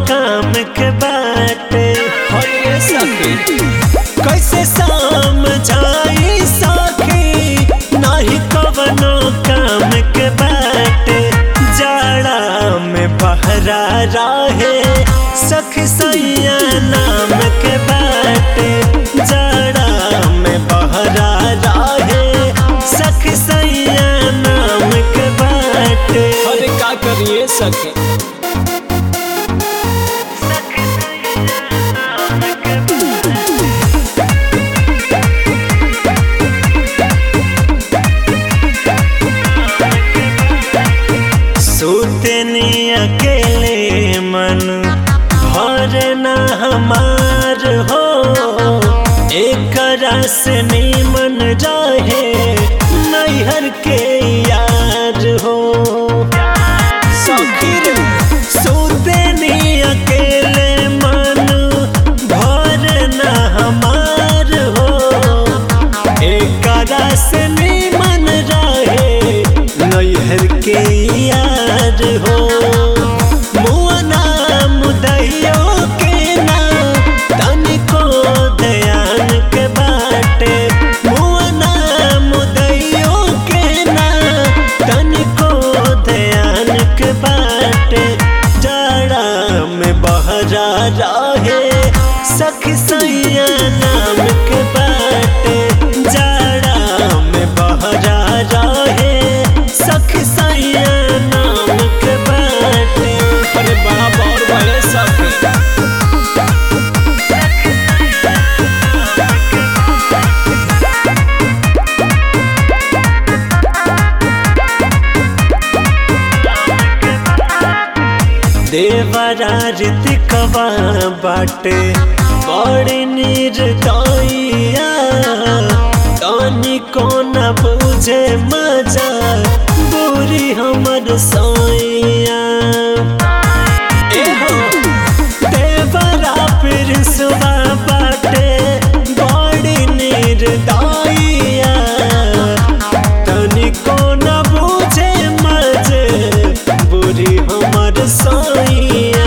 काम के बाटे हरे सखी कैसे समझाई सखी नहीं कवनो काम के बाटे जाड़ा में बहरा रहे सखी सैया नाम के बाटे जाड़ा में बहरा रहे सखी सैया नाम के बाटे अरे का करिए सखी सूतनी अकेले मन भर न हमार हो एक रस मन रहे नैहर के यार हो सखी रे सूतनी अकेले मन भर न हमार हो एक रस मन रहे नैहर के यार हो मुअना मुदैयो के ना तनिको दयान के बाटे मुअना मुदैयो के ना तनिको दयान के बाटे जाड़ा में बहरा रहे सखी सैया नाम के बाटे जाड़ा में बहरा रहे सखी सैया नाम के बाटे अरे बड़ा बौर भले सखी देवरा ऋतिकवा बाटे बड़ी निर्दयिया तनी को न बुझे मजा बुरी हमर सैया एहो देवरा फिर सुबह बाटे बड़ी निर्दयिया तनिको न बुझे मजे बुरी हमर सैया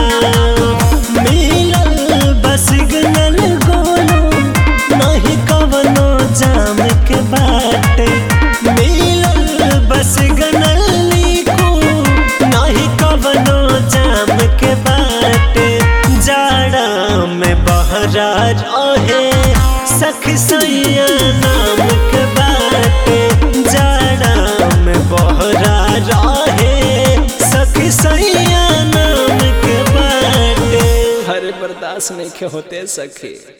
मिलल बस गनल गोलो नहीं कवनो जाम के बाटे मिलल बस गनल लीको नहीं कवनो जाम के बाटे जाड़ा में बहरा रहे सखी सैया नाम के बाटे जाड़ा में बहरा रहे सखी सैया नाम के बाटे हरे बर्दाश्त नहीं के होते सखी